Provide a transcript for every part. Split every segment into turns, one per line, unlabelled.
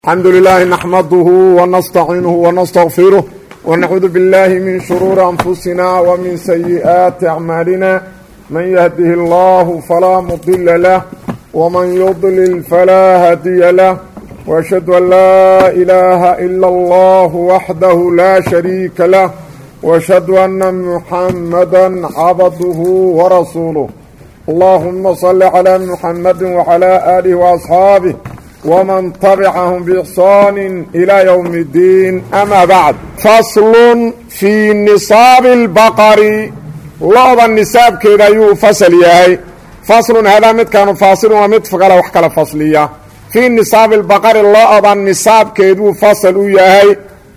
الحمد لله نحمده ونستعينه ونستغفره ونعوذ بالله من شرور أنفسنا ومن سيئات أعمالنا من يهده الله فلا مضل له ومن يضلل فلا هدي له وأشهد أن لا إله إلا الله وحده لا شريك له وأشهد أن محمدا عبده ورسوله اللهم صل على محمد وعلى آله وأصحابه ومن تبعهم بإحسان إلى يوم الدين أما بعد فصل في نصاب البقر لعض النساب كذا يو فصل ياهي فصل هذا مد كان فاصل ومد فقال وحكال فصلية في نصاب البقر لعض النساب كذا فصل ياهي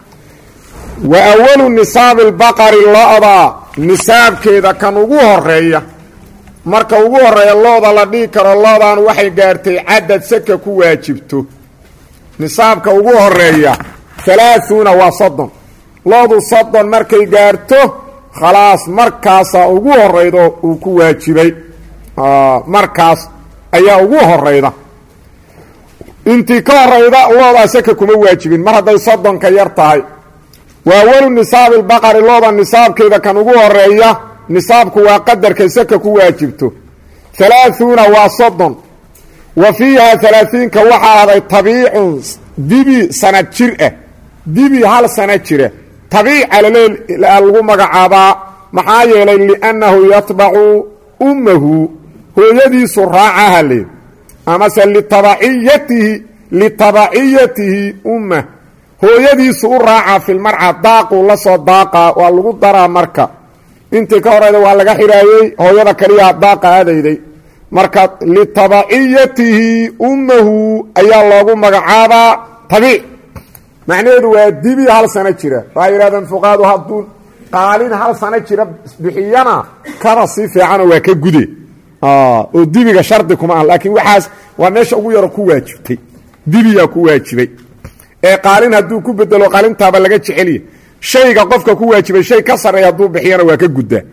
وأول نصاب البقر لعض نساب كذا كان وقوه الرئيه marka ugu horeeya looda la dhihi karo loodan waxay gaartay cadad saka ku waajibto nisaabka ugu horeeya halaaثuuna waa soddon loodu soddon markay gaarto khalaas markaasaa ugu horeydo uu ku waajibay markaas ayaa ugu horeyda intii ka horeyda loodaa saka kuma waajibin mar hadday soddonka yar tahay waa awalu nisaabi lbaqari looda nisaabkeeda kan ugu horeeya nisaabku waa qadarka saka ku waajibto halaaثuuna waa soddon wa fiiha halaaثiinka waxaa ahday tabiicun dibi sanad jir ah dibi hal sana jira tabiica lagu magacaabaa maxaa yeelay liannahu yatbacu ummahu hooyadiisu raacaha leed amase litabaciyatihi litabaciyatihi umma hooyadiisu u raaca filmarca daaquu la soo daaqaa waa lagu daraa marka intii ka horeyda waa laga xiraayey hooyada kaliyaa daaqa aadayday marka litabaciyatihi ummahu ayaa loogu magacaabaa tabiic macnaheedu waa dibi hal sano jira waa yidhahdeen fuqaadu hadduu qaalin hal sano jira bixiyana kada si fiicano waa ka gude oo dibiga shardi kuma ah laakiin waxaas waa meesha ugu yaro ku waajibtay dibiyaa ku waajibay ee qaalin hadduu ku bedelo qaalintaaba laga jeceliya shayga qofka ku waajibay shay ka sarreeya hadduu bixiyana waa ka guddaa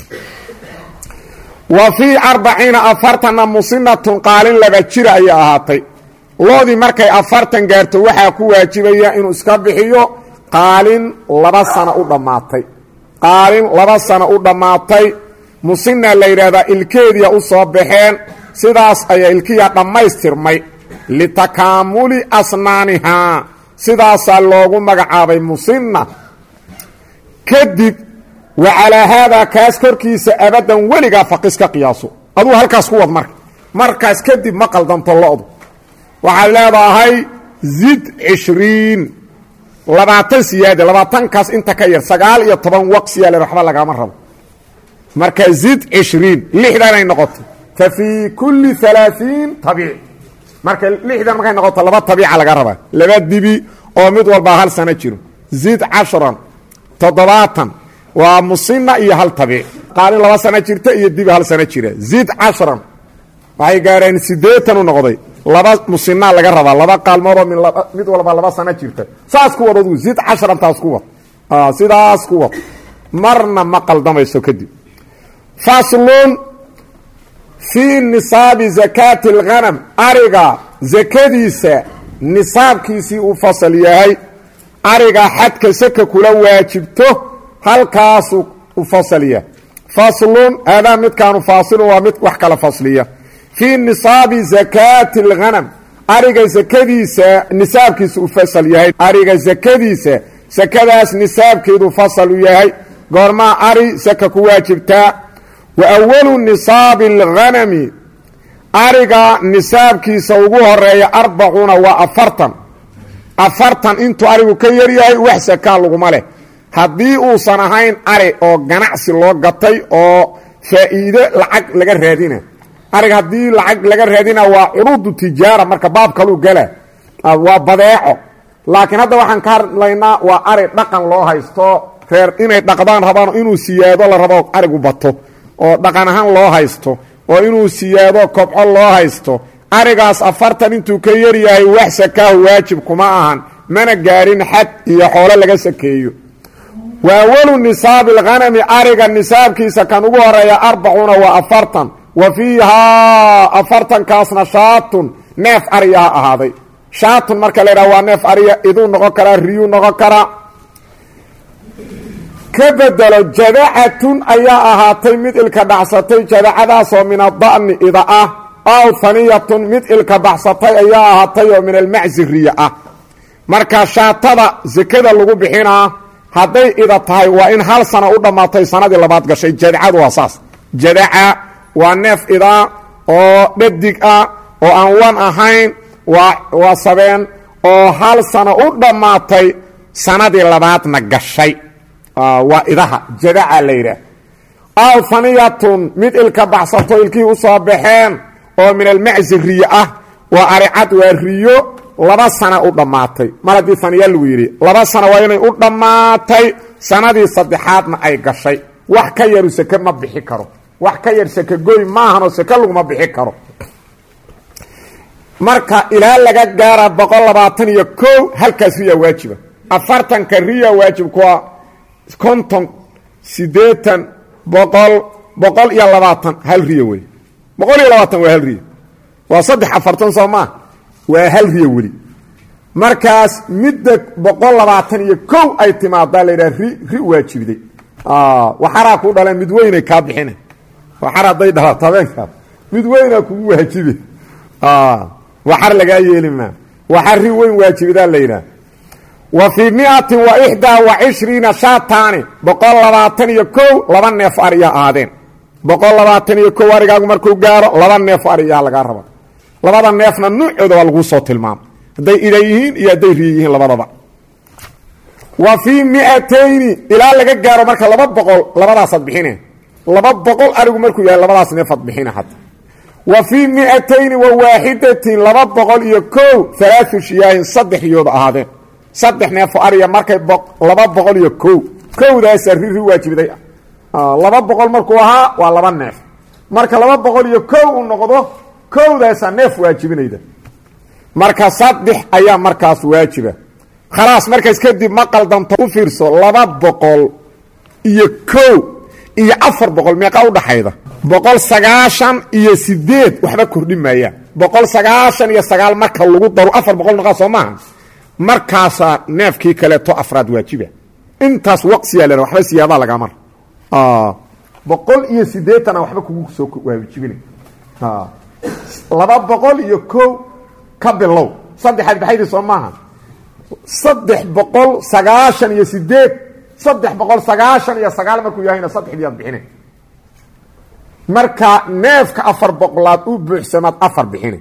wa fii arbaciina afartanna musinatun qaalin laba jira ayay ahaatay loodii markay afartan gaarto waxaa ku waajibaya inuu iska bixiyo qaalin laba sano u dhammaatay qaalin laba sano u dhammaatay musina la yidhaahdaa ilkeediya u soo baxeen sidaas ayaa ilkiya dhammaystirmay litakaamuli asnaanihaa sidaasaa loogu magacaabay musina kadib wa calaa haadaa kaas korkiisa abadan weligaa faqis ka qiyaaso aduu halkaas ku wad marka markaas kadib ma qaldanto lo-du waxaad leedahay zid cishriin labaatan siyaada labaatankaas inta ka yar sagaal iyo toban waqsiyaale waxba lagaama rabo marka zid cishriin lixdanay noqoto fa fii kulli alaaiin tabiic marka lixdan markay noqoto laba tabiica laga rabaa laba dibi oo mid walbaa hal sano jiro zid cashran toddobaatan waa musina iyo hal tabiic qaalin laba sano jirta iyo dibi hal sano jira zid cashran waxay gaareen siddeetan u noqday laba musinaa laga rabaa laba qaalmoodoo mid walba laba sano jirta saas ku wad aduu zid cashrantaas ku wad sidaas ku wad marna ma qaldamayso kadib faslun fii nisaabi zakaati اlghanam ariga zakadiisa nisaabkiisii uu fasal yahay ariga xadka saka kula waajibto halkaasuu u fasaliya faslun haadaa midkaanu faasilun waa mid wax kala fasliya fii nisaabi zakaati اlghanam ariga sakadiisa nisaabkiisa u fasal yahay ariga sakadiisa sakadaas nisaabkeedu fasal u yahay goormaa ari saka ku waajibtaa wa awalu nisaabi اlghanami ariga nisaabkiisa ugu horeeya arbacuuna waa afartan afartan intuu arigu ka yaryahay wax sakaa laguma leh haddii uusan ahayn ari oo ganacsi loo gatay oo faa'iido lacag laga raadina ariga haddii lacag laga raadina waa curuudu tijaara marka baab kaluu gala waa badeeco laakiin hadda waxaan ka hadlaynaa waa ari dhaqan loo haysto reer inay dhaqdaan rabaan inuu siyaado la rabo arigu bato oo dhaqan ahaan loo haysto oo inuu siyaado kobco loo haysto arigaas afartan intuu ka yaryahay wax sakaahu waajib kuma ahan mana gaadhin xad iyo xoolo laga sakeeyo wa awalu nisaabi alghanami ariga nisaabkiisa kan ugu horeeya arbacuuna waa afartan wa fiihaa afartankaasna shaatun neef ariyaha ahaaday shaatun marka la yidhaha waa neef ariya iduu noqon karaa riyuu noqon karaa ka bedelo jadacatun ayaa ahaatay mid ilka dhacsatay jadacadaasoo min ada'ni ida ah aw haniyatun mid ilka baxsatay ayaa ahaatay oo min almacsi riya ah marka shaatada sekada lagu bixinaa hadday ida tahay waa in hal sana u dhammaatay sanadii labaad gashay jadacadu waa saas jadaca waa neef idaa oo dhadig ah oo aan wan ahayn waa sabeen oo hal sano u dhammaatay sanadii labaadna gashay waa idaha jadaca la yidhaah aw haniyatun mid ilka baxsato ilkihii u soo baxeen oo min almacsi riyo ah waa aricad waa riyo laba sana u dhammaatay mar haddii haniya lagu yidhi laba sana waa inay u dhammaatay sanadii saddexaadna ay gashay wax ka yaru seke ma bixi karo wax ka yar seke goy maahanoo seke laguma bixi karo marka ilaa laga gaara boqol labaatan iyo kow halkaas riya waajiba afartanka riya waajibkua konton siddeetan boqol boqol iyo labaatan hal riya wey boqol iyo labaatan waa hal riya waa saddex afartan soo maa waa hal riya weli markaas midda boqol labaatan iyo kow ay timaadaa la yidhaha ri ri waajibday waxaraa kuu dhaleen mid weynay kaa bixina waxar hadday dhalato habeenkaas mid weynaa kugu waajibe waxar lagaa yeeli maa waxar ri weyn waajibidaa la yidhaha wa fii miatin wa ixdaa wa cishriina shaataani boqol labaatan iyo kow laba neef ariya ahaadeen boqol labaatan iyo kow arigaagu markuu gaaro laba neef ariyaa lagaa raba labada neefna nuucooda waa laguu soo tilmaama hadday ida yihiin iyo hadday riya yihiin labadaba wa fii miatayni ilaa laga gaaro marka laba boqol labadaasaad bixine laba boqol arigu markuu yahay labadaas neefaad bixina hadda wa fii miatayni wa waaxidatin laba boqol iyo kow alaau shiyaahin saddex riyooda ahaadeen saddex neefo ariya markay laba boqol iyo kow kowdaasa riri waajibiday laba boqol markuu ahaa waa laba neef marka laba boqol iyo kow uu noqdo kowdaasa neef waajibinayda marka saddex ayaa markaas waajiba khalaas markaas kadib ma qaldanto u fiirso laba boqol iyo kow iyo afar boqol meeqa udhaxayda boqol sagaashan iyo sideed waxba kordhi maayaan boqol sagaashan iyo sagaal marka lagu daro afar boqol noqaa soo maaha markaasaa neefkii kaleeto afraad waajiba intaas waqsiyaa lena waxba siyaadaa lagamar boqol iyo sideetana waxba kugu soo waajibina laba boqol iyo kow ka bilow saddexaad baxaydii soo maaha saddex boqol sagaashan iyo sideed saddex boqol sagaashan iyo sagaal markuu yahayna saddexdii aad bixina marka neefka afar boqolaad u buuxsamaad afar bixina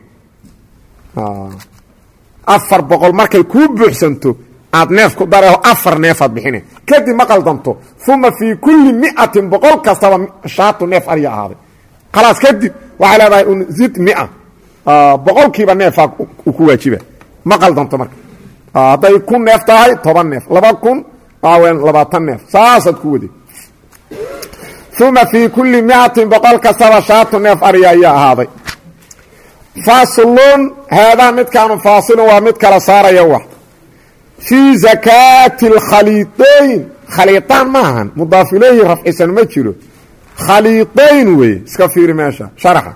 afar boqol markay kuu buuxsanto aad neef ku dareho afar neefaad bixina kadib ma qaldanto uma fii kulli miatin boqol kastaba shaatu neef arya ahaaday khalaas kadib waxay leedahay un zid mia boqolkiiba neefaa u ku waajiba ma qaldanto marka hadday kun neef tahay toban neef laba kun waawen labaatan neef saasaad ku waday uma fii kulli miatin boqol kastaba shaatu neef arya ayaa ahaaday faslun haadaa midkaanu faasilun waa mid kala saaraya wax fii zakaati اlkhaliidayn khaliiطaan ma ahan mudaaf ilayhi rafcisan ma jiro khaliidayn weye iska fiiri meesha sharxa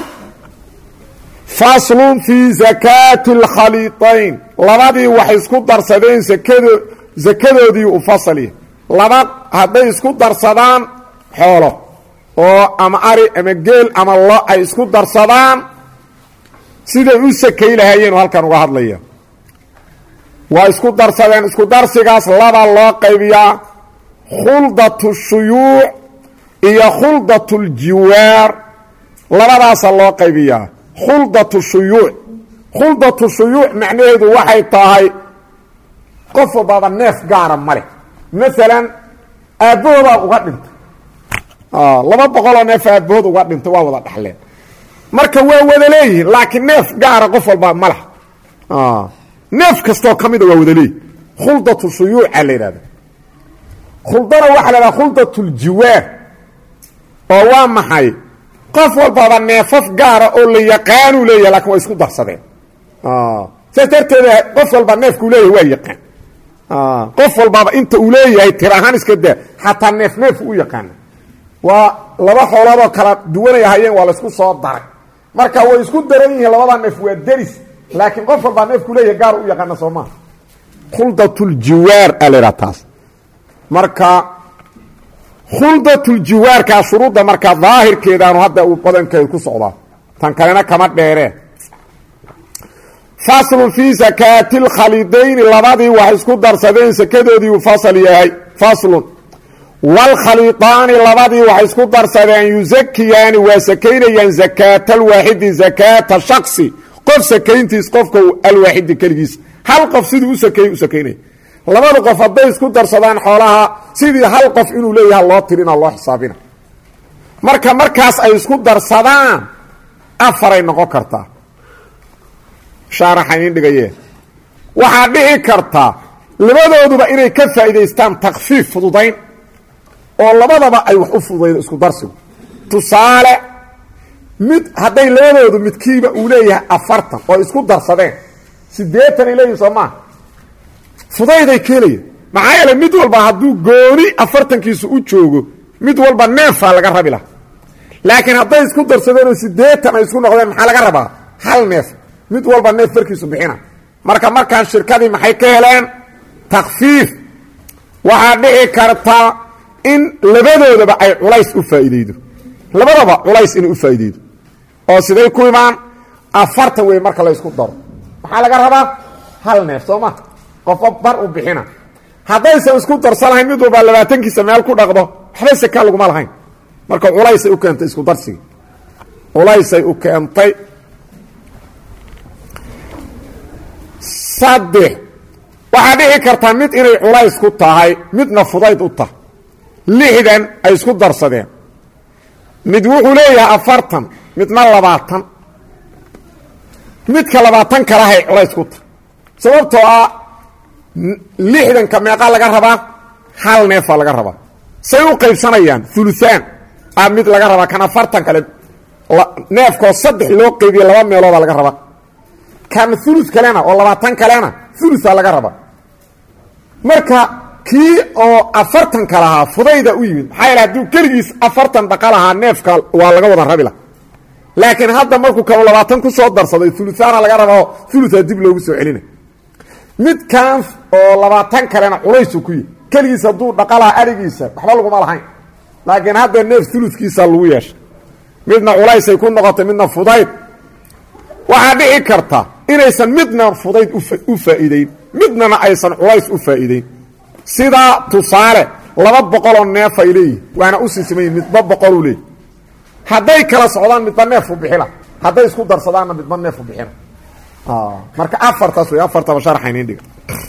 faslun fii zakaati اlkhaliiطayn labadii wax isku darsadeen sakado sakadoodii u fasalya laba hadday isku darsadaan xoolo oo ama ari ama geel ama lo ay isku darsadaan siday u sakay lahaayeen halkan uga hadlaya waa isku darsadeen isku darsigaas laba loo qaybiyaa khuldatu shuyuuc iyo khuldatu ljiwaar labadaasa loo qaybiyaa khuldatu shuyuuc khuldatu shuyuuc macnaheedu waxay tahay qof walbaaba neef gaara ma leh maalan aabbahoodaa uga dhintay laba boqoloo neef aabbahood uga dhintay waa wada dhaxleen marka waa wada leeyihiin laakiin neef gaara qof walbaa ma laha neef kastoo ka mida waa wada leeyihin khuldatu shuyuuca la yidhahda khuldana waxaa la yidhaha khuldat ljiwaar oo waa maxay qof walbaaba neefaf gaara oo la yaqaanuu leeyahay lakin waa isku darsadeen saas darteeda qof walba neefkuu leeyahay waa yaqaan qof walbaaba inta uu leeyahay tir ahaan iska daa xataa neef neefu u yaqaana waa laba xooloodoo kala duwanay ahayeen waa laysku soo daray marka way isku daran yihiin labada neef waa deris laakiin qof walbaa neefku leeyahay gaar u yaqaana soo maa khuldatuljiwaar aa la idhaha taas marka khuldatuljiwaarkaa shuruudda markaa daahirkeedaanu hadda uu badankeed ku socdaa tan kalena kama dheeree faslun fii sakaati lkhalidayni labadii wax isku darsadeen sakadoodii uu fasal yahay faslun waalkhalidaani labadii wax isku darsadeen yusakiyaani waa sakaynayaan zakaata alwaaxidi zakaata shaksi qof sakayntiis qofka alwaaxidi keligiis hal qof siduu u sakeeyey u sakaynaya labada qof hadday isku darsadaan xoolaha sidii hal qof inuu leeyaha loo tirina loo xisaabina marka markaas ay isku darsadaan afaray noqon kartaa shaaraxa idin dhigayee waxaa dhici karta labadooduba inay ka faa'iidaystaan takfiif fududayn oo labadaba ay wax u fududaydo isku darsigu tusaale mid hadday labadoodu midkiiba uu leeyahay afartan oo isku darsadeen siddeetan ay leeyihin soo maa fudayday keenaya maxaa yeele mid walba hadduu gooni afartankiisu u joogo mid walba neefaa laga rabi laha laakiin hadday isku darsadeen oo siddeetan ay isku noqdeen maxaa laga rabaa hal neef mid walba neef farkiisu bixina marka markaan shirkadii maxay ka heleen takfiif waxaa dhici karta in labadoodaba ay culays u faa'iideydo labadaba culays inay u faa'iideydo oo siday ku imaan afartan wey marka la ysku daro maxaa laga rabaa hal neef soo ma qofba bar u bixina haddaysan isku darsanahayn mid walba labaatankiisa meel ku dhaqdo waxba sakaa laguma lahayn marka culaysay u keentay isku darsiga culaysay u keentay saddex waxaa dhici kartaa mid inay culays ku tahay midna fudayd u tahay lixdan ay isku darsadeen mid wuxuu leeyahay afartan midna labaatan midka labaatan kalahay culays ku tahay sababtoo ah lixdanka meeqaa laga rabaa hal neefaa laga rabaa say u qaybsanayaan ulusaan a mid laga rabaa kan afartan kale neefkoo saddex loo qaybiye laba meeloodaa laga rabaa kan ulu kalena oo labaatan kalena ulusaa laga rabaa marka kii oo afartanka lahaa fudayda u yimid maxaa yaele hadduu keligiis afartan dhaqa lahaa neefka waa laga wada rabi lah laakiin hadda markuu kanu labaatan ku soo darsaday ulusaana laga rabao ulusaa dib loogu soo celina midkan oo labaatan kalena culaysu ku yihi keligiis hadduu dhaqa lahaa arigiisa waxba laguma lahayn laakiin hadda neef uluskiisa lagu yeeshay midna culaysay ku noqotay midna fudayd waxaa dhici karta inaysan midna fudayd u faa'iideyn midnana aysan culays u faa'iideyn sidaa tusaale laba boqoloo neef ay leeyihin waana u siisimayi midba boqoluu leeyahy hadday kala socdaan midba neefu bixila hadday isku darsadaanna midba neefu bixina marka afartaas wey afartaba sharxaynin dhiga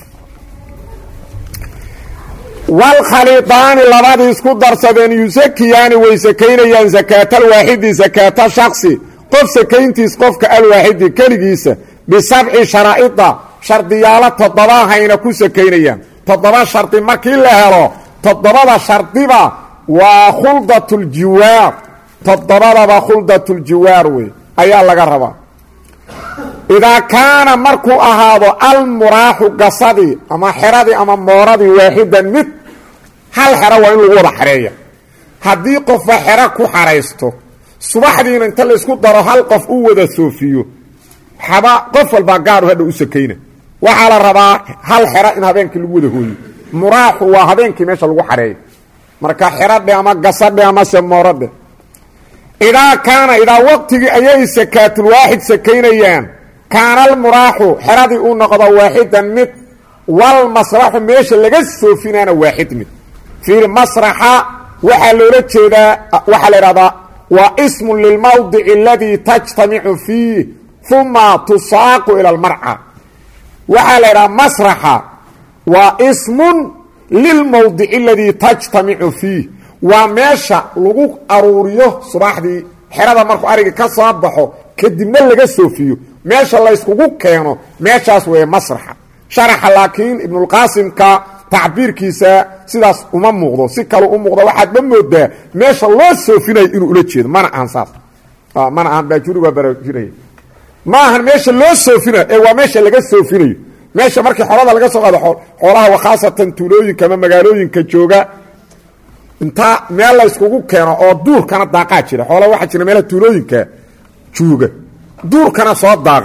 walkhalidaani labadii isku darsadeen yusakiyaani way sakaynayaan sakaatalwaaxidi sakaata shaksi qof sakayntiis qofka alwaaxidi keligiisa bisabci sharaa'ida shardiyaalo toddobahayna ku sakaynayaan toddoba shardi markii la helo toddobada shardiba waa khuldatuljiwaar toddobadaba khuldatuljiwaar wey ayaa laga rabaa idaa kaana markuu ahaado almuraaxu gasadii ama xeradii ama mooradii waaxidan mid hal xero waa in lagu wada xareeya haddii qofba xero ku xaraysto subaxdiina inta laysku daro hal qof u wada soofiyo xaba qof walbaa gaaru hadha u sakayna waxaa la rabaa hal xero in habeenkii lagu wada hooyo muraaxu waa habeenkii meesha lagu xareeyo marka xeradhe ama gasadhe amase mooradhe idaa kaana idaa waqtigii ayay sakaatulwaaxid sakaynayaan kaana almuraaxu xeradii uu noqdo waaxidan mid wal masraxu meesha laga soofinaana waaxid mid fiir masraxa waxaa loola jeedaa waxaa la idhahdaa waa ismun lilmawdici aladii tajtamicu fiih uma tusaaqu ila almarca waxaa la idhaha masraxa waa ismun lilmawdici aladii tajtamicu fiih waa meesha lagu aruuriyo subaxdii xerada markuu ariga ka soo baxo kadibna laga soofiyo meesha layskugu keeno meeshaas weeye masraxa sharaxa laakiin ibnulqaasimka tacbiirkiisa sidaas uma muuqdo si kale u muuqdo waxaad ma moodaa meesha loo soofinayo inuu ula jeedo mana ahan saas mana ahan baajuri waa baraajinaya ma ahan meesha loo soofinayo ee waa meesha laga soofinayo meesha markii xolada laga soo qaado xoolaha wa khaasatan tuulooyinka ama magaalooyinka jooga intaa meel la yskugu keeno oo duurkana daaqaa jira xoola waxaa jira meelaha tuulooyinka jooga duurkana soo daaqa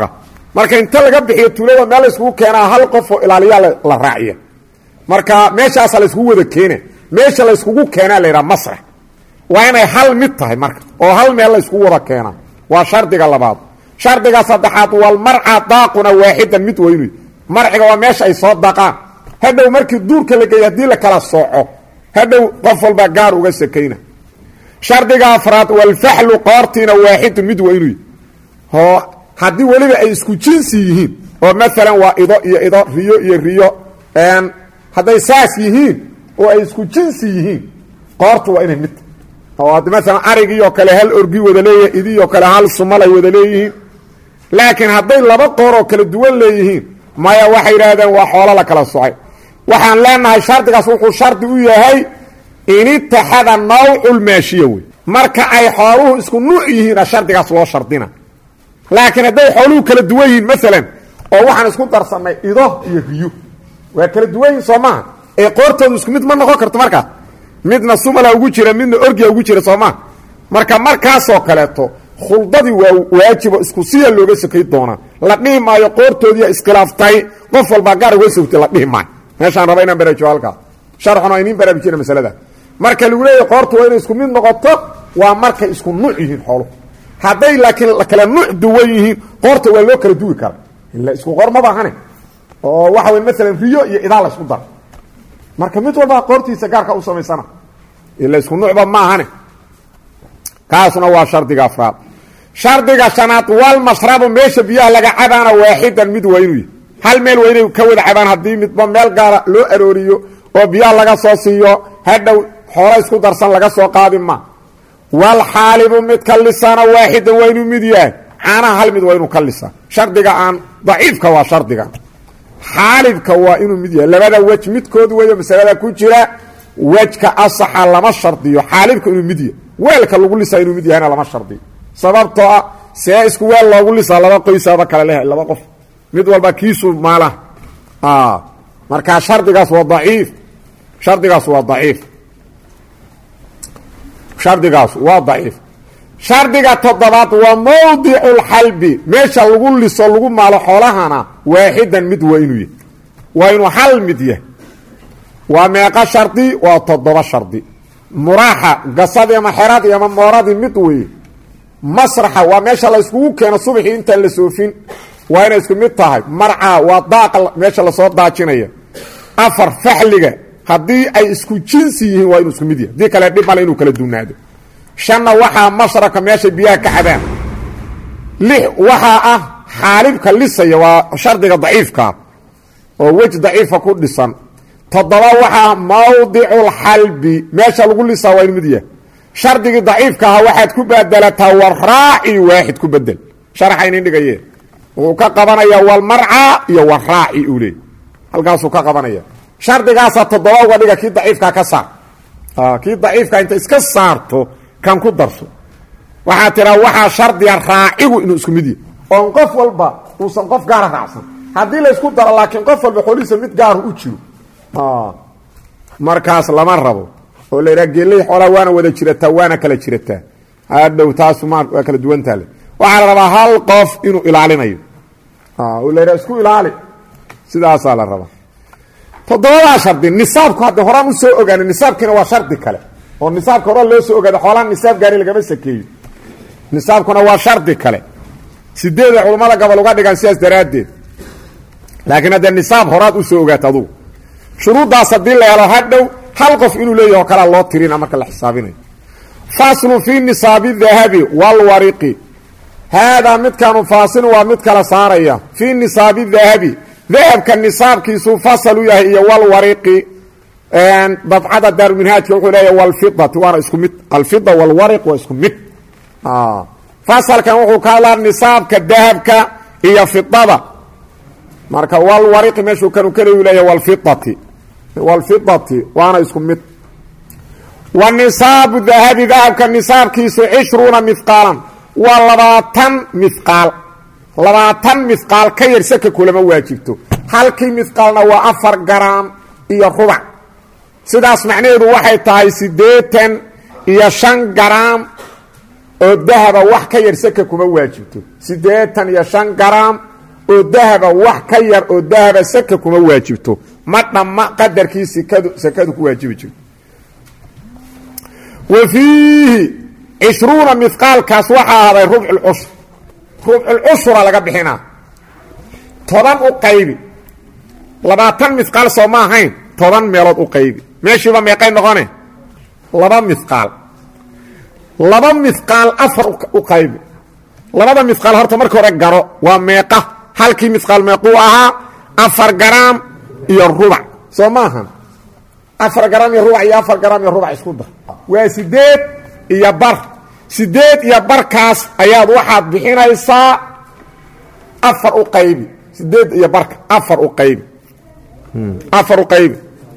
marka inta laga bixiyo tuulada meel layskugu keenaa hal qof oo ilaaliyaa la raaciya marka meeshaasa layskugu wada keena meesha layskugu keenaa laydhaha masrax waa inay hal mid tahay marka oo hal meel layskugu wada keenaa waa shardiga labaad shardiga saddexaad walmarca daaquna waaxidan mid weynu marciga waa meesha ay soo daqaan hadhow markii duurka la geeya haddii la kala sooco hadhow qof walba gaar uga sakayna shardiga afraad walfaxlu qoortiina waaxidun mid weynu oo haddii weliba ay isku jinsi yihiin oo maalan waa ido iyo ido riyo iyo riyo hadday saas yihiin oo ay isku jinsi yihiin qoortu waa inay mid oo ad maalan arigii oo kale hal orgi wada leeyahay idii oo kale hal sumal ay wada leeyihiin laakiin hadday laba qoor oo kala duwan leeyihiin maya waxay yidhaahdeen waa xoolo la kala socay waxaan leenahay shardigaas wuxuu shardi u yahay in itaxada nawculmaashiya wey marka ay xooluhu isku nuuc yihiina shardigaas loo shardina laakiin hadday xooluhu kala duwan yihiin maalan oo waxaan isku darsanay ido iyo riyo waa kala duwan yihin soo maaha ee qoortoodu isku mid ma noqon karto markaas midna sumala ugu jira midna orgia ugu jira soo maa marka markaasoo kaleeto khuldadii waa waajibo isku siya looga sakay doonaa la dhihi maayo qoortoodiia iskhilaaftay qof walbaa gaar uga sogtay la dhihi maayo meeshaan raba inaan baraajiyo halkaas sharxuna iniin baraarujina masalada marka lagu leeyahy qoortu waa inay isku mid noqoto waa markay isku nuuc yihiin xooluhu hadday laakiin kala nuuc duwan yihiin qoorta waa loo kala duwi kara ila isku qor ma baahane oo waxa wey maalan riyo iyo idaa la isku dara marka mid walba qoortiisa gaarka u samaysana ila isku nuucba maahane kaasna waa shardiga afraad shardiga shanaad walmashrabu meesha biyaha laga cabaana waaxidan mid waa inuu yahy hal meel waa inay ka wada cabaan haddii midba meel gaara loo arooriyo oo biyaha laga soo siiyo hadhow xoolo isku darsan laga soo qaadi ma walxaalibu mid ka lisaana waaxidan waa inuu mid yahay caanaha hal mid waa inuu ka lisa shardiga aan daciifka waa shardiga xaalibka waa inuu mid yahay labada wej midkood weyo masalada ku jira wejka asaxa lama shardiyo xaalibka inuu mid yahay weelka lagu lisaa inuu mid yahayna lama shardiyo sababtoo ah see isku weel loogu lisaa laba qoysaaba kale lehay laba qof mid walba kiisu maalaha markaa shardigaas waa daciif shardigaas waa daciif shardigaas waa daciif shardiga toddobaad waa mawdicu lxalbi meesha lagu liso lagu maalo xoolahana waaxidan mid waa inuu yahy waa inuu hal mid yahay waa meeqa shardi waa toddoba shardi muraaxa gasadi ama xeradii ama mooradii mid weeye masraxa waa meesha la yskugu keeno subaxii intaan la soofin waa inay isku mid tahay marca waa daaqa meesha lasoo daajinaya afar faxliga haddii ay isku jinsi yihiin waa inuu isku mid yahay haddii kale dhib male inuu kala duunaado shanna waxaa mashraka meeshay biyaha ka cabaan lix waxaa ah xaalibka lisaya waa shardiga daciifkaa oo wej daciifa ku dhisan toddoba waxaa mawdiculxalbi meesha lagu lisaa waa inu mid yahay shardigii daciifka ahaa waxaad ku badelataa waraaci waaxid ku bedel sharaxa inin dhigayeen wuxuu ka qabanayaa walmarca iyo waraaci uu leey halkaasuu ka qabanaya shardigaasaa toddoba uga dhiga kii daciifkaa ka saar kii daciifka inta iska saarto kan ku darso waxaa tiraa waxaa shardiga raacigu inuu isku mid yahay oon qof walba uusan qof gaara raacsan haddii laysku daro laakiin qof walba xoolihiisa mid gaaru u jiro markaas lama rabo oo la yidhaha geeley xoolaa waana wada jirataa waana kala jirataa hadhow taasu ma waa kala duwantaale waxaa la rabaa hal qof inuu ilaalinayo oo la yidhaha isku ilaali sidaasaa la rabaa toddobadaa shardi nisaabku hadda horaan u soo ogaana nisaabkiina waa shardi kale oo nisaabka hora loo soo ogaada xoolaha nisaab gaari lagama sakeeyo nisaabkuna waa shardi kale sideeda culammada gobol uga dhigaan sidaas daraaddeed laakiin haddee nisaab horaad u soo ogaata adugu shuruuddaas haddii la helo hadhow hal qof inuu leeyaho kalaa loo tirina marka la xisaabinayo faslu fii nisaabi dahabi walwariqi haadaa midkaanu faasil waa mid kala saaraya fii nisaabi dahabi dahabka nisaabkiisuu fasalu yahay iyo walwariqi dabcada daaruminhaajka wuxuu leeyahy walfidati waana isku mid alfida walwariq waa isku mid fasalkan wuxuu ka hadlaa nisaabka dahabka iyo fidada marka walwariqi meeshuu kanu kaleyu leeyahy walfidati walfidati waana isku mid wa nisaabu dahabi dahabka nisaabkiisu cishruuna mihqaalan waa labaatan mihqaal labaatan mihqaal ka yar saka kulama waajibto halkii mihqaalna waa afar garaam iyo rubac sidaas macnaheedu waxay tahay siddeetan iyo shan garaam oo dahaba wax ka yar saka kuma waajibto siddeetan iyo shan garaam oo dahaba wax ka yar oo dahaba saka kuma waajibto ma dhamma qadarkii sikadu sakadu ku waajibi jirto wa fiihi cishruuna mihqaalkaas waxaa ahaaday rubculcushur rubculcushura laga bixinaa toban u qaybi labaatan mihqaal soo ma ahayn toban meelood u qaybi meeshiiba meeqay noqone laba mihqaal laba mihqaal afar u qaybi labada mihqaal horta marka hore garo waa meeqa halkii mihqaal meequu ahaa afar garaam iyo rubac soo ma ahan afar garaam iyo rubac iyo afar garaam iyo rubac isku dar waa sideed iyo bar sideed iyo barkaas ayaad waxaad bixinaysaa afar u qaybi sideed iyo barka afar u qaybi afar u qaybi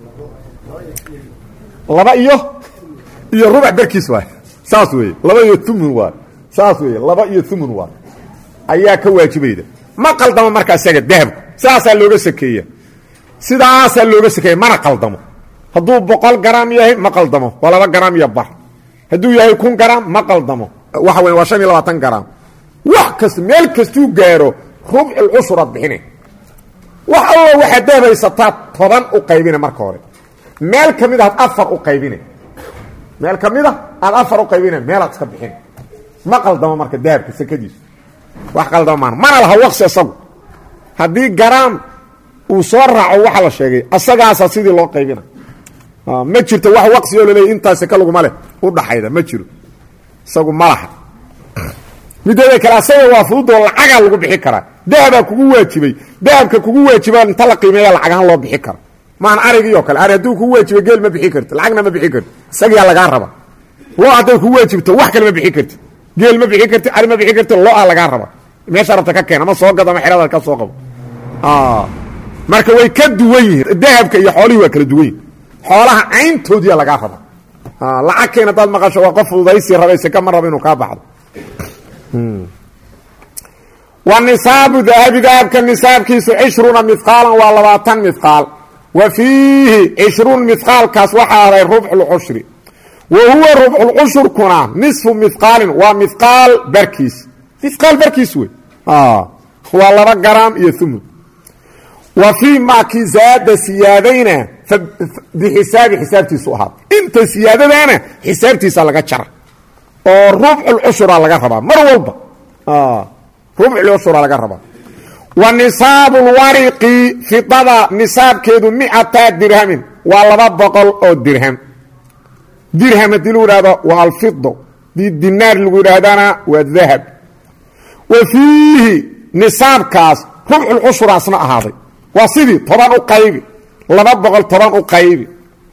laba iyo iyo rubac barkiis waay saas weeye laba iyo umun waay saas weeye laba iyo umun waay ayaa ka waajibayda ma qaldamo markaa isaga dahabku sidaasaa looga sakeeya sidaasaa looga sakeeya mana qaldamo hadduu boqol garaam yahay ma qaldamo waa laba garaam iyo bar hadduu yahay kun garaam ma qaldamo waxa weya waa shan iyo labaatan garaam wax kasta meel kastuu gaaro rubculcushuraad bixina wax allo waxaad dahabaysataa toban u qaybina marka hore meel ka mid aad afar u qaybina meel ka mid a aad afar u qaybina meelaad iska bixina ma qaldamo marka dahabka sakadiisu wax qaldamo maan mana laha waqsi isagu haddii garaam uu soo raaco waxa la sheegay asagaasa sidii loo qaybina ma jirto wax waqsi oo laleeyay intaas saka laguma leh u dhaxayda ma jiro isagu ma laha mideeda kale asaga waa fududoo lacagaa lagu bixi karaa dahabaa kugu waajibay dahabka kugu waajibaa inta la qiimeeya lacagahaan loo bixi karo maan arigii oo kale ari hadduu kugu waajibay geel ma bixi karti lacagna ma bixi karti isagiyaa lagaa raba lo hadday kugu waajibto wax kale ma bixi karti geel ma bixi karti ari ma bixi karti lo-a lagaa raba meesha rabta ka keen ama soo gado ama xerada ka soo qabo marka way ka duwan yihiin dahabka iyo xoolihii waa kala duwan yihin xoolaha cayntoodiya lagaa raba lacag keen hadaad maqasho waa qof fududaysi rabay seka ma rabo inuu kaa baxdo wa nisaabu dahabi dahabka nisaabkiisu cishruuna mihqaalan waa labaatan mihqaal wa fiihi cishruun mihqaalkaas waxaa aday rubxulcushri wa huwa rubxulcushurkuna nisfu mihqaalin waa mihqaal barkiis mihqaal barkiis wey waa laba garaam iyo umun wa fii maakii zaada siyaadayna bixisaabi xisaabtiisu ahaa inta siyaadadaana xisaabtiisa laga jara oo rubculcushura laga rabaa mar walba rubculcushura laga rabaa wa nisaabu lwariqi fidada nisaabkeedu micata dirhamin waa laba boqol oo dirham dirham haddii lagu ihahdo waa alfido dii dinaar lagu yidhaahdana waa dahab wa fiihi nisaabkaas rubculcushuraasna ahaaday waa sidii toban u qaybi laba boqol toban u qaybi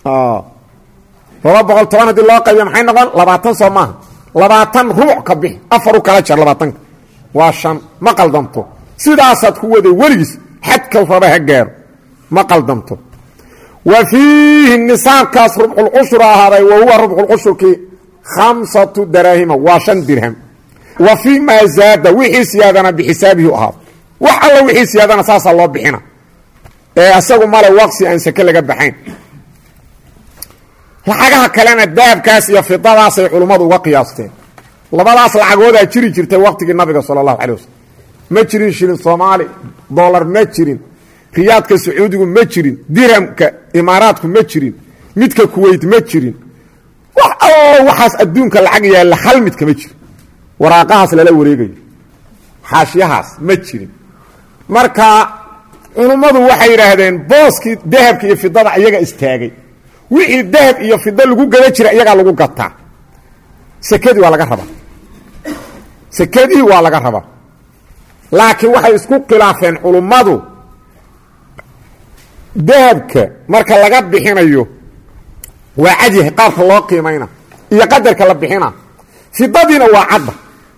laba boqol toban haddii loo qaybiya maxay noqon labaatan soo maaha labaatan rubuc ka bixi afar u kala jar labaatanka waa shan ma qaldamto sidaasaad ku waday weligiis xadka raba ha gaaro ma qaldamto wa fiihi nisaabkaas rubculcushur ahaaday wa huwa rubculcushurkii khamsatu daraahima waa shan dirham wa fii maa zaada wixii siyaadana bixisaabihi ahaado wax alla wixii siyaadana saasaa loo bixina ee asagu male waqsi aan sake laga baxayn lacagaha kalena dahabkaas iyo fidadaasay culummadu uga qiyaasteen labadaas lacagoodaa jiri jirtay waqtigii nabiga sala allahu calay wasalam ma jirin shilin soomaali dolar ma jirin riyaadka sacuudigu ma jirin dirhamka imaaraadku ma jirin midka kuweyt ma jirin wax allo waxaas adduunka lacag yaalla hal mid kama jiro waraaqahaas lala wareegayo xaashyahaas ma jirin marka culummadu waxay yidhaahdeen booskii dahabka iyo fidada iyaga istaagay wixii dahab iyo fido lagu gada jira iyagaa lagu gataa sekadii waa laga rabaa sekadii waa laga rabaa laakiin waxay isku khilaafeen culummadu dahabka marka laga bixinayo waa cadyahay qaabka loo qiimayna iyo qadarka la bixina fidadiina waa cadda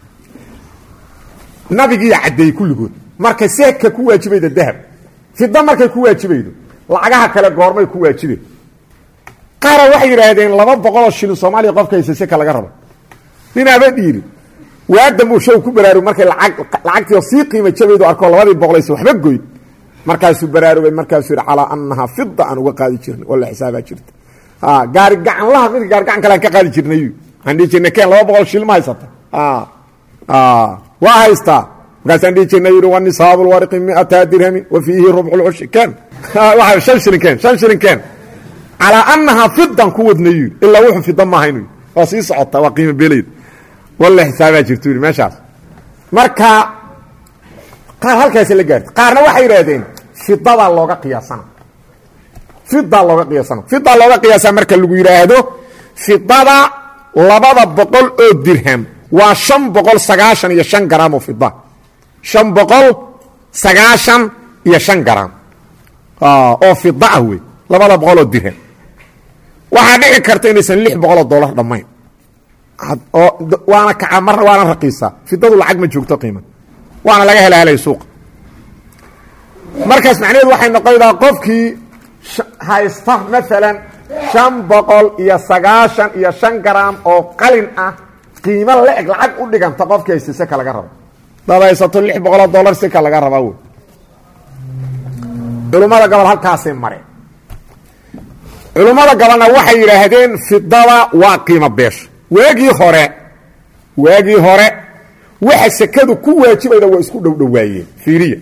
nabigiiya caddeeyey kulligood marka seeka ku waajibayda dahab fida markay ku waajibaydo lacagaha kale goormay ku waajibay qaara waxay yidhaahdeen laba boqoloo shilin soomaaliya qofka haysa seka laga rabo ninaaba dhiiri waadam uu show ku baraarug markay lacagtii sii qiima jabaydu arko labadii boqolaysa waxba goyn markaasuu baraarugay markaasuu yidhi calaa annahaa fida aan uga qaadi jirnay oo la xisaabaa jirta gaari gacanlaha midka gaari gacan kale aan ka qaadi jirnay aan dhihi jirnay keen laba boqol shilin ma haysata waa haystaa markaasaan dhihi jirna yidhi wanisaabu lwariqi miata dirhamin wa fiihi rubcu lcushi ken shan shilin ken shan shilin ken calaa annahaa fidan ku wadna yidhi ilaa wuxuu fida maaha inu yidhi waa sii socota waa qiimo beelayd walla xisaabaa jirtu yidhi meeshaas marka qaar halkaasi la gaartay qaarna waxay yidhaahdeen fidadaa looga qiyaasana fidaa looga qiyaasana fidaa looga qiyaasaa marka lagu yidhaahdo fidada labada boqol oo dirham waa shan boqol sagaashan iyo shan garaam oo fida shan boqol sagaashan iyo shan garaam oo fida ah wey labada boqol oo dirham waxaa dhici karta inaysan lix boqoloo dollar dhammayn oo waana kaca marna waana raqiisaa fidadu lacag ma joogto qiima waana laga hela helay suuqa markaas macnaheedu waxay noqonaydaa qofkii haysta maalan shan boqol iyo sagaashan iyo shan garaam oo qalin ah qiimo la-eg lacag u dhiganta qofkii haysta seka laga rabo dad haysato lix boqoloo dollar seka laga rabaa wey culummada gobol halkaasay mareen culummada gobolna waxay yidhaahdeen fidada waa qiimo beesha waagii hore waagii hore waxa sekadu ku waajibayda waa isku dhowdhowaayeen fiiriya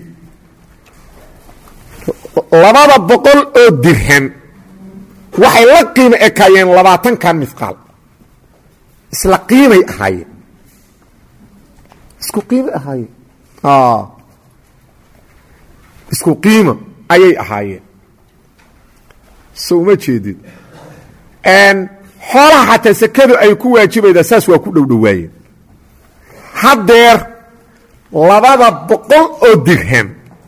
labada boqol oo dirham waxay la qiimo ekaayeen labaatankan mifqaal isla qiimay ahaayeen isku qiimay ahaayeen isku qiimo ayay ahaayeen so uma jeedid xoolaha xataa sekadu ay ku waajibaydaa saas waa ku dhowdhowaayeen haddeer labada boqol oo dirham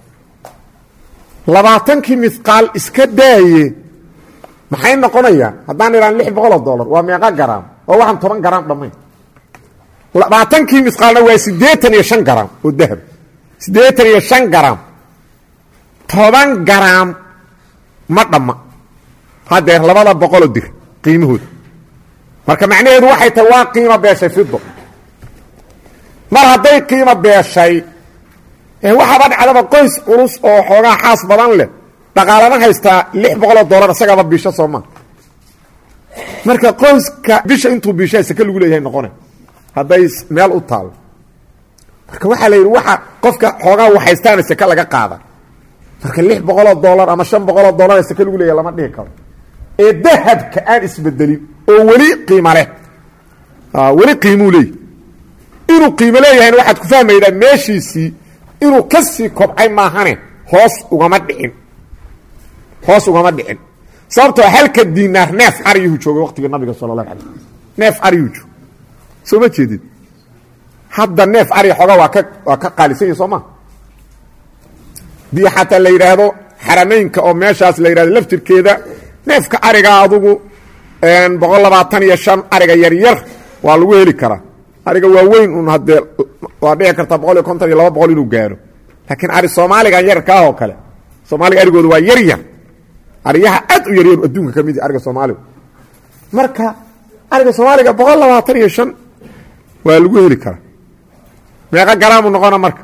labaatankii mifqaal iska daaye maxay noqonayaan haddaan idhaan lix boqoloo dollar waa meeqa garaam oo waxaan toban garaam dhammayn labaatankii mifqaalna waa siddeetan iyo shan garaam oo dahab siddeetan iyo shan garaam toban garaam ma dhamma haddeer labada boqoloo dir qiimahooda marka macnaheedu waxay tahay waa qiimo beeshay fido mar hadday qiimo beeshay waxaaba dhacdaba qoys culus oo xoogaa xaas badan leh dhaqaalana haystaa lix boqoloo dollar isagaba bisho soo maa marka qoyska bisha intuu bishaa seke lagu leeyahay noqona hadday meel u taalo marka waxaa la yidhi waxa qofka xoogaa u haystaana seke laga qaada marka lix boqoloo dollar ama shan boqoloo dollar seke lagu leeyahay lama dhihi karo ee dahabka aan isbedelin oo weli qiimo leh weli qiimuu leeyahy inuu qiimo leeyahayna waxaad ku fahmaydaa meeshiisii inuu ka sii kobcay maahane hoos ugama dhicin hoos ugama dhicin sababtoo halka diinaar neef ariyuhu joogay waqtigii nabiga sala allahu alay neef ariyuu joog soo ma jeedid hadda neef ari xooga waa ka waa ka qaalisan yahi soo ma dii xataa la yidhaahdo xarameynka oo meeshaas la yidhahdo laftirkeeda neefka ariga adugu boqol labaatan iyo shan ariga yaryar waa lagu heli karaa ariga waaweyn un haddee waa dhici kartaa boqol iyo konton iyo laba boqol inuu gaaro laakiin ari soomaaligan yarkaah oo kale soomaaliga arigooda waa yar yar ariyaha aad u yaryar adduunka ka mid ariga soomaaliga marka ariga soomaaliga boqol labaatan iyo shan waa lagu heli karaa meeqa garaamu noqona marka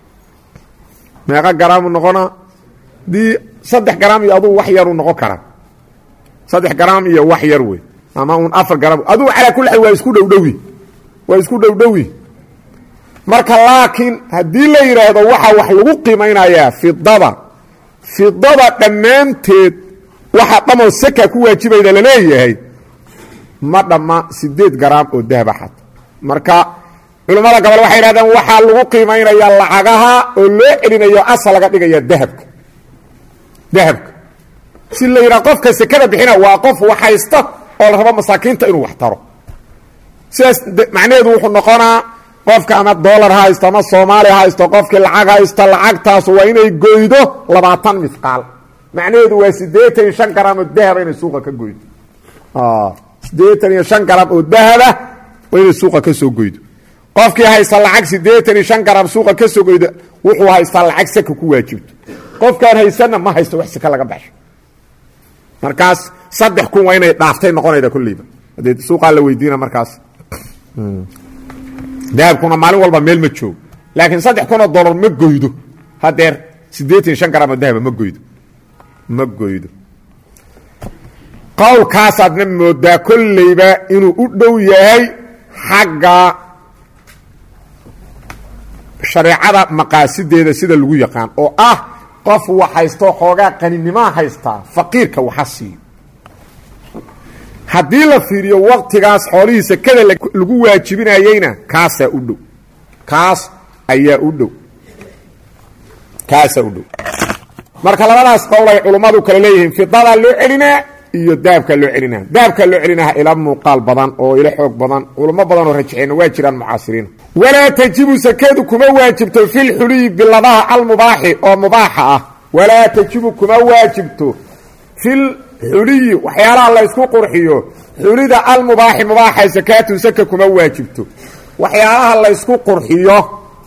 meeqa garaamu noqonaa dii saddex garaam iyo adugu wax yaruu noqon karaa saddex garaam iyo wax yar wey ama un afar garaam adugu calaa kulli xaal waa isku dhowdhowi waa isku dhowdhowi marka laakiin haddii la yidhaahdo waxaa wax lagu qiimaynayaa fidada fidada dhammaanteed waxa dhamoo seka ku waajibayda laleeyahay ma dhamma sideed garaam oo dahaba xata marka culammada gobol waxay yidhahdeen waxaa lagu qiimaynayaa lacagaha oo loo celinayo asal laga dhigaya dahabka dahabka si la yidhaha qofka sekada bixina waa qof wax haysta oo la rabo masaakiinta inuu wax taro sidaas macnaheedu wuxuu noqonaa qofka ama dolar ha haysto ama soomaali ha haysto qofkii lacag haysta lacagtaas waa inay goydo labaatan mifqaal macnaheedu waa siddeetan iyo shan garaam oo dahaba inay suuqa ka goydo siddeetan iyo shan garaam oo dahaba waa inay suuqa ka soo goydo qofkii haysta lacag siddeetan iyo shan garaam suuqa ka soo goydo wuxuu haystaa lacag seka ku waajibto qofkaan haysanna ma haysto wax seka laga baxsho markaas saddex kun waa inay dhaaftay noqonayda kulliiba haddee suuqaa la weydiina markaas dahabkuna maalin walba meel ma joogo laakiin saddex kunoo dollar ma goydo hadeer siddeetan iyo shan garaamo dahaba ma goydo ma goydo qowlkaasaadna moodaa kolleyba inuu u dhow yahay xagga shareecada maqaasideeda sida lagu yaqaan oo ah qof wax haysto xoogaa qaninimaa haystaa faqiirka waxa siiyo haddii la fiiriyo waqtigaas xoolihii sekada lagu waajibinayeyna kaasaa u dhow kaas ayaa u dhow kaasaa u dhow marka labadaas qowl ay culummadu kale leeyihiin fidadaa loo celinaa iyo dahabkaa loo celinaa dahabkaa loo celinaha ila muuqaal badan oo ila xoog badan culummo badan oo rajixeenna waa jiraan mucaasiriin walaa tajibu sakadu kuma waajibto filxuliyi biladaha almubaaxi oo mubaaxa ah walaa tajibu kuma waajibto fil xuliyi waxyaalaha laysku qurxiyo xulida almubaaxi mubaaxa sakaatu saka kuma waajibto waxyaalaha laysku qurxiyo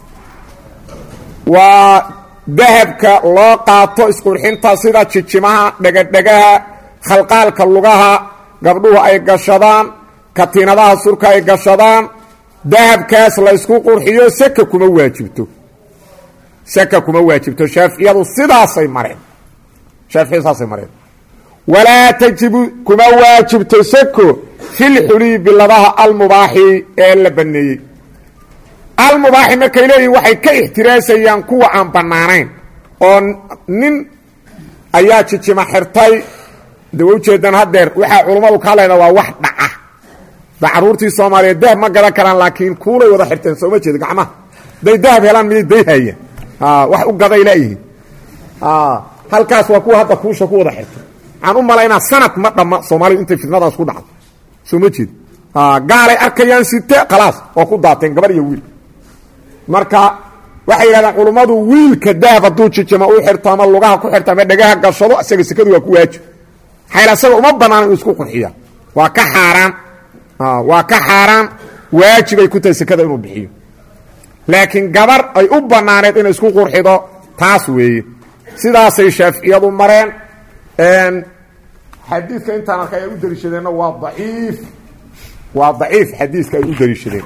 waa dahabka loo qaato isqurxinta sida jijimaha dhegadhegaha khalqaalka lugaha gabdhuhu ay gashadaan katiinadaha surka ay gashadaan dahabkaas laysku qurxiyo saka kuma waajibto saka kuma waajibto shaaficiyadu sidaasay mareen shaaficiyadu saasay mareen walaa tajibu kuma waajibto sako filxuliyi biladaha almubaaxi ee la baneeyey almubaaxi markay leeyihin waxay ka ixtiraasayaan kuwa aan bannaanayn oo nin ayaa jijima xirtay de wa ujeedaan haddeer waxaa culummadu ka hadlayna waa wax dhaca da caruurtii soomaaliyeed dahab ma gadan karaan laakiin kuulay wada xirteen sooma jeeda gacmaha day dahab helaan miyay dayhayaan wax u gaday laayihiin halkaas waa kuwa hadda kuusha ku wada xirtay waxaan u malaynaa sanad ma dhamma soomaalidu intay fidnadaas ku dhacdo soo ma jeed gaalay arkayaan site khalaas oo ku daateen gabar iyo wiil marka waxay yidhahdeen culummadu wiilka dahab hadduu jijima u xirto ama lugaha ku xirto ama dhegaha gashado isaga sekadu waa ku waajib xayl asaga uma banaana inuu isku qurxiya waa ka xaaraan waa ka xaaraan waajibay ku tahay sekada inuu bixiyo laakiin gabar ay u banaaneed inay isku qurxido taas weeye sidaasay shaaficiyadu mareen xadiidka intaan arkay ay u dariishadeenna waa daciif waa daciif xadiiska ay u dariishadeen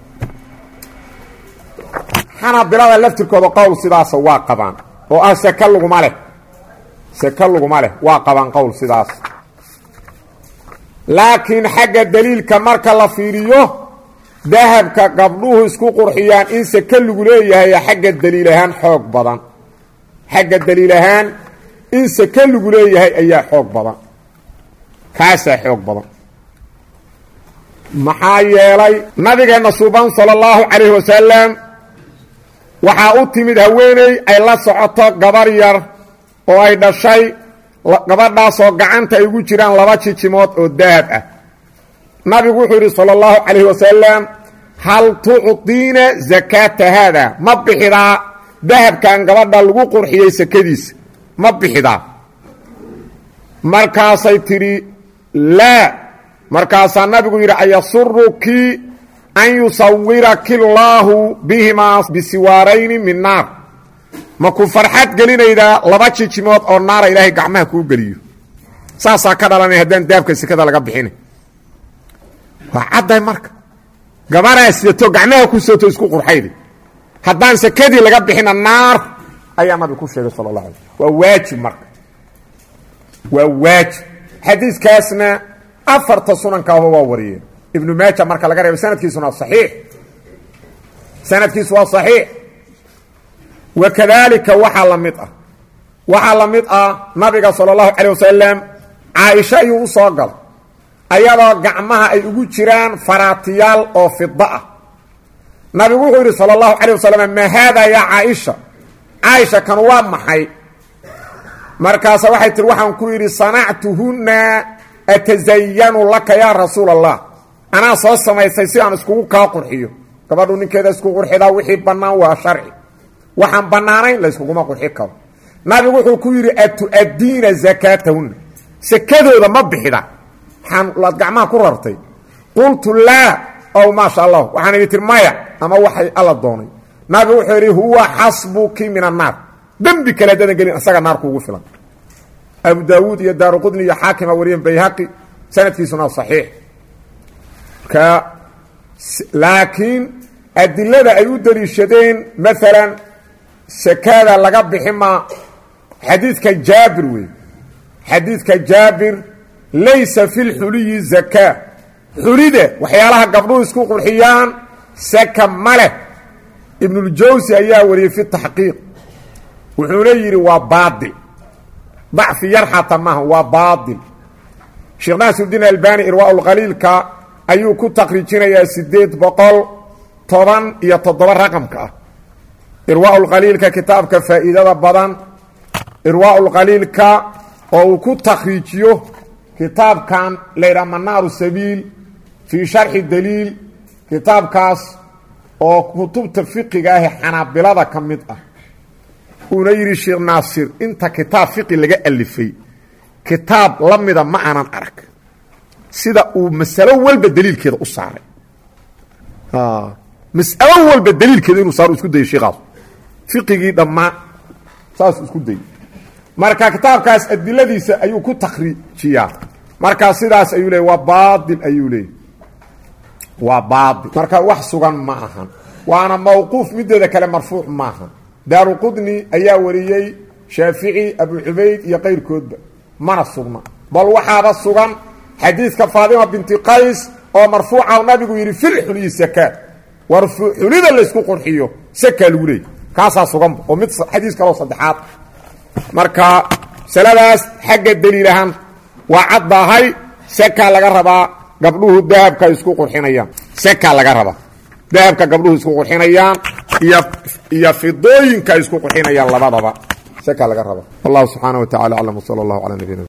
xanabilada laftirkooda qowl sidaasa waa qabaan oo ah seke laguma leh seke laguma leh waa qabaan qowl sidaas laakiin xagga daliilka marka la fiiriyo dahabka gabdhuhu isku qurxiyaan in seke lagu leeyahay xagga daliil ahaan xoog badan xagga daliil ahaan in seke lagu leeyahay ayaa xoog badan kaasaa xoog badan maxaa yeelay nabigeenna suuban sala allahu calayhi wasalam waxaa u timid haweeney ay la socoto gabar yar oo ay dhashay gabadhaasoo gacanta ay ugu jiraan laba jijimood oo dahab ah nabigu wuxuu yidhi sala allahu calayhi wasalam hal tucdiina sakaata haada ma bixidaa dahabkan gabadha lagu qurxiyey sakadiisa ma bixidaa markaasay tidhi laa markaasaa nabigu yidhi ayasuruki an yusawiraki allaahu bihimaa bisiwaarayni min naar ma ku farxad gelinaydaa laba jijimood oo naara ilaahay gacmaha kuu geliyo saasaa ka dhalanay haddaan dahabka sekada laga bixina waa cadday marka gabaraa sidato gacmaha ku soto isku qurxayda haddaan sekadii laga bixina naar ayaa nabigu ku sheegay sala allah alay waa waajib marka waa waajib xadiiskaasna afarta sunankaaba waa wariyeen ibnu maaja marka laga reebo sanadkiisuna saxiix sanadkiisu waa saxiix wakadaalika waxaa la mid ah waxaa la mid ah nabiga sala allahu calayh wasalam caaisha ayuu u soo galay ayadoo gacmaha ay ugu jiraan faraatiyaal oo fida ah nabigu wuxuu yidhi sala allahu calayh wasalam maa haada yaa caaisha caaisha kan waa maxay markaasa waxay tihi waxaan ku yidhi sanactuhunna atazayanu laka yaa rasuul allah anaa soo samaysay si aan iskugu kaa qurxiyo gabadhu ninkeeda isku qurxidaa wixii bannaan waa sharci waxaan bannaanayn layskuguma qurxi karo nabigu wuxuu ku yidhi atu'addiina zakaatahunna sekadooda ma bixida waxaan gacmaha ku rartay qultu laa ow maasha allah waxaan idhi tir maya ama waxay alla doonay nabigu wuxuu yidhi huwa xasbuki min annaar dembi kale dadan gelin isaga naar kuugu filan abu daawuud iyo daaruqudni iyo xaakima wariyeen bayhaqi sanadkiisuna saxiix ka laakiin adilada ay u daliishadeen maalan sakada laga bixi maa xadiidka jaabir wey xadiidka jaabir laysa fi lxuliyi zakaa xulida waxyaalaha gabdhuhu isku qurxiyaan saka ma leh ibnuljawsi ayaa wariyey fi taxqiiq wuxuuna yidhi waa baadil dacfi yar xata maaha waa baadil sheekh naasirudiin albani irwaaulqaliilka ayuu ku takriijinayaa siddeed boqol toban iyo toddoba raqamka ah irwaaulqaliilka kitaabka faa'iidada badan irwaaulqaliilka oo uu ku takriijiyo kitaabkan laydhaha manaaru sabiil fii sharxi daliil kitaabkaas oo kutubta fiqiga ahe xanaabilada ka mid ah uuna yidhi sheekh naasir inta kitaab fiqi laga alifay kitaab la mida ma aanan arag sida uu masalo walba daliilkeeda u saaray mas'alo walba daliilkeeda inuu saaro isku dayay sheekhaas fiqigii dhammaa saasuu isku dayay marka kitaabkaas adiladiisa ayuu ku takriijiyaa markaa sidaas ayuu leeyay waa baail ayuu leeyay waa baail marka wax sugan ma ahan waana mawquuf mideeda kale marfuuc maaha daaruqudni ayaa wariyey shaafici abu cubayd iyo qayrkoodba mana sugna bal waxaaba sugan xadiidka faadima binti qays oo marfuuca nabigu yidhi filxuliyi sakaad war xulida laysku qurxiyo sakaa lagu leeyay kaasaa suganba oo mid xadiis kaloo saddexaad marka masaladaas xagga daliil ahaan waa caddaahay sakaa laga rabaa gabdhuhu dahabka isku qurxinayaan sakaa laga rabaa dahabka gabdhuhu isku qurxinayaan iyo iyo fidooyinka isku qurxinayaan labadaba sakaa laga rabaa wallahu subxaana wa tacala aclam wsala allahu calaa nabiyina